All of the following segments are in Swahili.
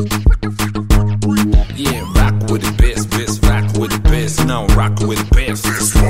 Yeah, rock with the best, best, rock with the best. Now rock with the best.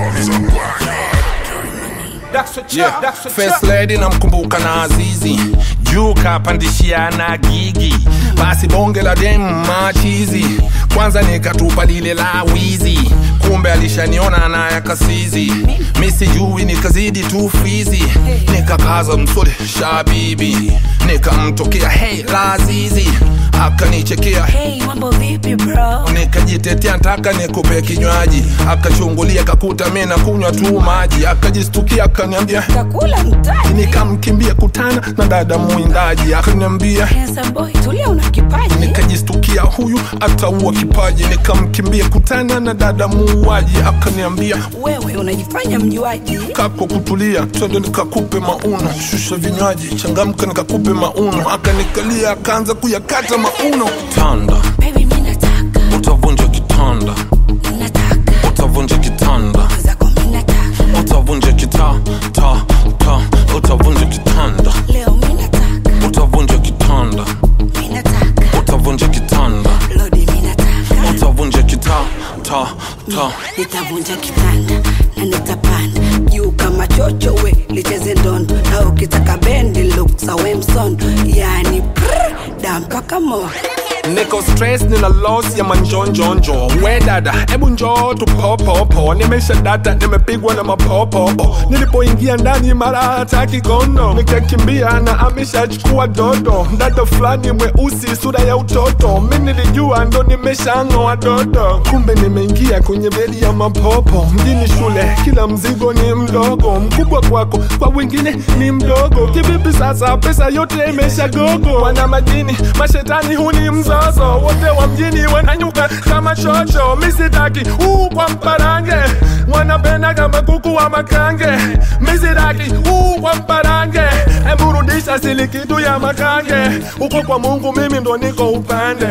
Yeah, first lady namkumbuka na Azizi juu kapandishia na gigi basi bonge la dem machizi kwanza nikatupa lile la wizi kumbe alishaniona na yakasizi misijui nikazidi tu fizi nikakaza msole shabibi nikamtokea hey lazizi akanichekea Hey, mambo vipi bro? nikajitetea ntaka nikupe kinywaji akachungulia kakuta mi na kunywa tu maji akajistukia akaniambia Takula mtaji. nikamkimbia kutana na dada mwindaji akaniambia Handsome boy, tulia una kipaji. nikajistukia huyu ataua kipaji nikamkimbia kutana na dada muuaji akaniambia Wewe unajifanya mjuaji. kako kutulia twende nikakupe mauno shusha vinywaji changamka nikakupe mauno akanikalia akaanza kuyakata mauno tanda Baby, mimi nataka, utavunja kitanda nataka. utavunja kitanda Zako mimi nataka. utavunja kita ta ta utavunja kitanda Leo mimi nataka, utavunja kitanda mimi nataka. utavunja kitanda Lodi mimi nataka. utavunja kita ta ta Nitavunja kitanda na nitapanda juu kama chocho we licheze ndondo na ukitaka bendi look sawe msondo yani prr, da mpaka mo niko stress nina loss ya manjonjonjo we dada hebu njoo tupopopo nimesha data nimepigwa na mapopopo nilipoingia ndani mara hata kigono nikakimbia na ameshachukua dodo dada fulani mweusi sura ya utoto mi nilijua ndo nimeshang'oa dodo kumbe nimeingia kwenye bedi ya mapopo mjini shule kila mzigo ni mdogo mkubwa kwako kwa wengine ni mdogo kivipi sasa pesa yote imesha gogo wana majini mashetani huni mzozo wote wa mjini wananyuka kama chocho misitaki uu kwa mparange wanapenda kama kuku wa makange misitaki uu kwa mparange emburudisha sili kitu ya makange uko kwa mungu mimi ndo niko upande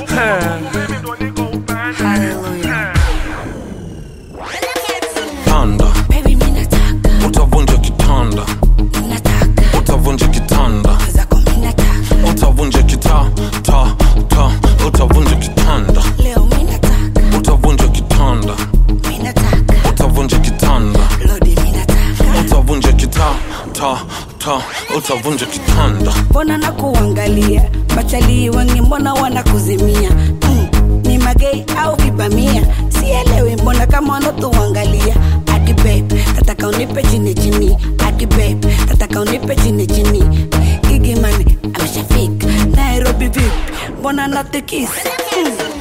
Hallelujah. tanda Baby, mimi nataka, utavunja kitanda nataka. utavunja kitanda Zako mimi nataka. utavunja kita ta ta utavunja kitanda Leo mimi nataka, utavunja kitanda mimi nataka. utavunja kitanda Lodi mimi nataka. utavunja kita ta ta utavunja kitanda mbona na kuangalia matalii wengi mbona wanakuzimia mm, ni magei au vibamia sielewi mbona kama wanatuangalia adi babe tataka unipe chini chini adi babe tataka unipe chini chini igimani ameshafika nairobi vipi mbona natikisa mm.